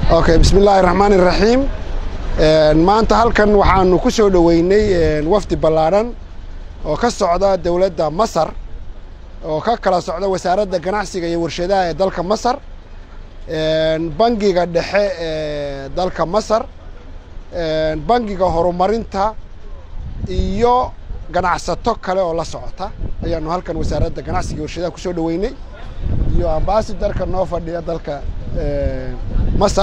okay bismi illaahi raxmaan iraxiim maanta halkan waxaanu ku soo dhoweynay wafdi ballaadhan oo ka socda dowladda masar oo ka kala socda wasaaradda ganacsiga iyo warshadaha ee dalka masar bangiga dhexe ee dalka masar bangiga horumarinta iyo ganacsato kale oo la socota ayaanu halkan wasaaradda ganacsiga iyo warshadaha kusoo dhoweynay iyo ambaasidarka noo fadhiya dalka masar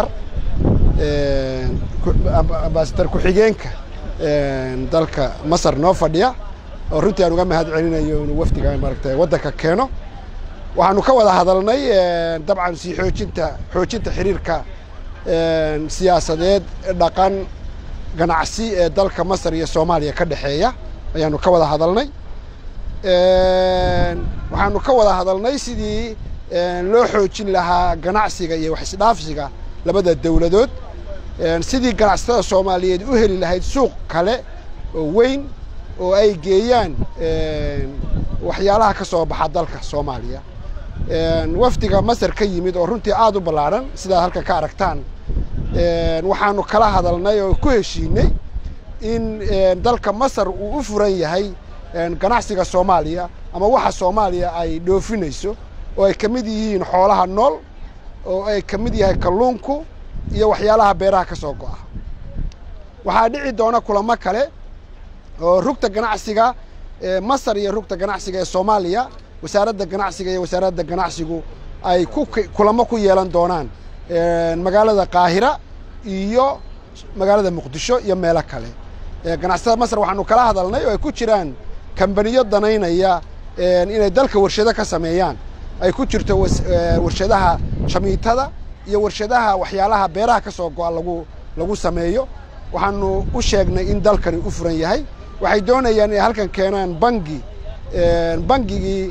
ambasadar ku-xigeenka dalka masar noo fadhiya oo runtii aan uga mahad celinayo inuu wafdiga maaragtay waddanka keeno waxaanu ka wada hadalnay dabcan sii xoojinta xoojinta xiriirka siyaasadeed dhaqan ganacsi ee dalka masar iyo soomaaliya ka dhexeeya ayaanu ka wada hadalnay waxaanu ka wada hadalnay sidii loo xoojin lahaa ganacsiga iyo wax isdhaafsiga labada dowladood sidii ganacsatada soomaaliyeed u heli lahayd suuq kale oo weyn oo ay geeyaan waxyaalaha ka soo baxa dalka soomaaliya wafdiga masar ka yimid oo runtii aada u ballaadhan sidaad halkan ka aragtaan waxaanu kala hadalnay oo ku heshiinay in dalka masar uu u furan yahay ganacsiga soomaaliya ama waxa soomaaliya ay dhoofinayso oo ay ka mid yihiin xoolaha nool oo ay ka mid yahay kalluunku iyo waxyaalaha beeraha ka soo go'a waxaa dhici doona kulamo kale oo rugta ganacsiga ee masar iyo rugta ganacsiga ee soomaaliya wasaaradda ganacsiga iyo wasaaradda ganacsigu ay ku kulamo ku yeelan doonaan magaalada qaahira iyo magaalada muqdisho iyo meelo kale ganacsatada masar waxaanu kala hadalnay oo ay ku jiraan kambaniyo danaynaya inay dalka warshado ka sameeyaan ay ku jirto warshadaha shamiitada iyo warshadaha waxyaalaha beeraha ka soo go'a lagu lagu sameeyo waxaanu u sheegnay in dalkani u furan yahay waxay doonayaan inay halkan keenaan bangi bangigii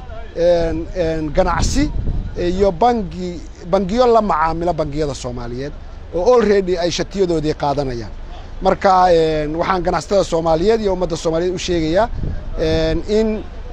ganacsi iyo bangi bangiyo la macaamilo bangiyada soomaaliyeed oo already ay shatiyadoodii qaadanayaan marka waxaan ganacsatada soomaaliyeed iyo ummadda soomaaliyeed u sheegayaa in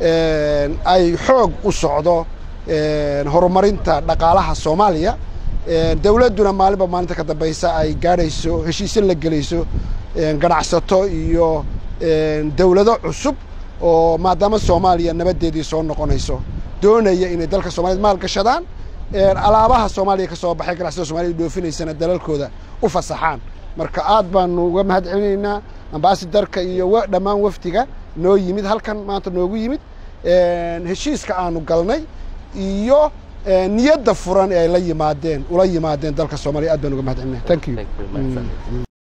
ay xoog u socdo horumarinta dhaqaalaha soomaaliya dowladduna maalinba maalinta ka dambaysa ay gaadhayso heshiisyo la gelayso ganacsato iyo dowlado cusub oo maadaama soomaaliya nabaddeedii soo noqonayso doonaya inay dalka soomaaliyed maal gashadaan alaabaha soomaaliya ka soo baxay ganacsatada soomaaliyed dhoofinaysana dalalkooda u fasaxaan marka aad baanu uga mahad celinaynaa ambaasidarka iyo dhammaan wafdiga noo yimid halkan maanta noogu yimid heshiiska aanu galnay iyo niyadda furan ee ay la yimaadeen ula yimaadeen dalka soomaaliya aad baan uga mahad celinaya thank you